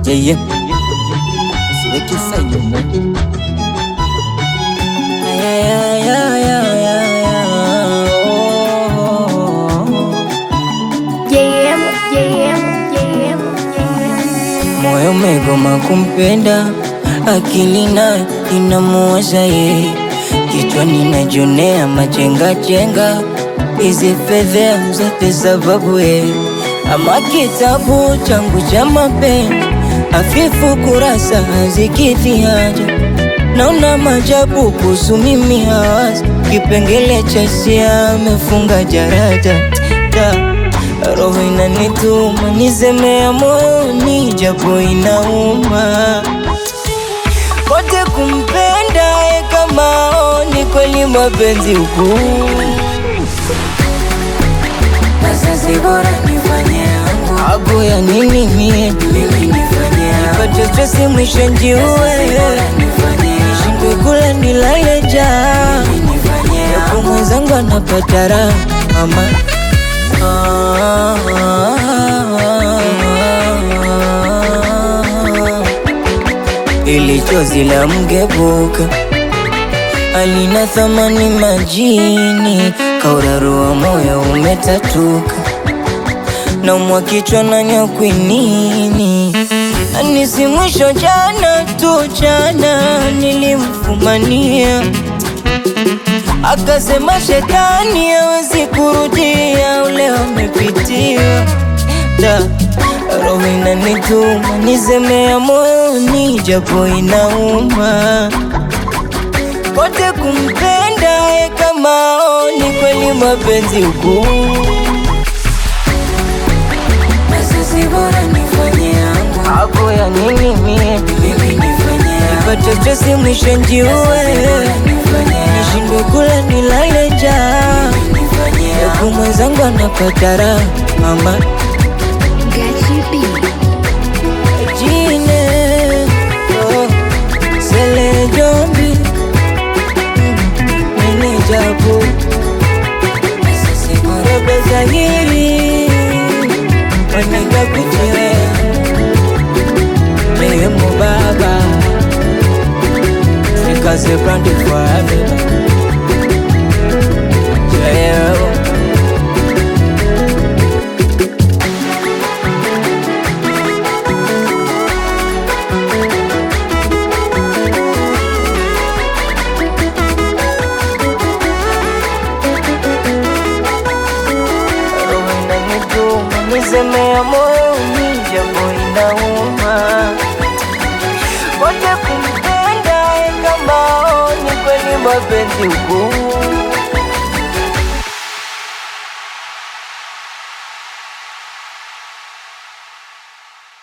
Yeah, yeah. Siweke saini mo. Ay, ay, ay, ay, ay, ay, ay. Oh. JM, JM, JM, JM. Moyo umegoma kumpenda, akili nayo inamuwaza yeye, kichwani najionea machenga chenga, hizi fedhea zote sababu yeye, ama kitabu changu cha mapenzi hafifu, kurasa hazikidhi haja, naona majabu kuhusu mimi hawazi, kipengele cha hisia amefunga jarada Ta. Roho inanituma nisemea moyoni, japo inauma kote kumpenda ye kama oni kweli mapenzi huku Sasa bora nifanye yangu Abu ya nini mie Mimi nifanye yangu Nipate stresi mwisho njiue Nishindwe kula nilale njaa Yapo mwenzangu anapata raha Mama ili chozi la mgebuka alina thamani majini, kaurarua moyo umetatuka, naumwa kichwa na nyakwinini, anisi mwisho jana tu jana nilimfumania akasema shetani hawezi kurudia ule wamepitiwa da roho inanituma nisemea moyoni japo inauma kote kumpenda ye kama oni kweli mapenzi huku Sasa bora nifanye yangu hapo ya nini mie mimi nifanye nipate stresi mwisho njiue nishindwe kula nilale njaa yapo mwenzangu anapata raha mama Gachi B. Jine oh, Sele Jombi Nene Jabu Rebe Zahiri Wanega kuchire Mehemu Baba Nikaze brandi forever Yeah roho inanituma nisemea moyoni, japo inauma wote kumpenda ye kama oni kweli mapenzi huku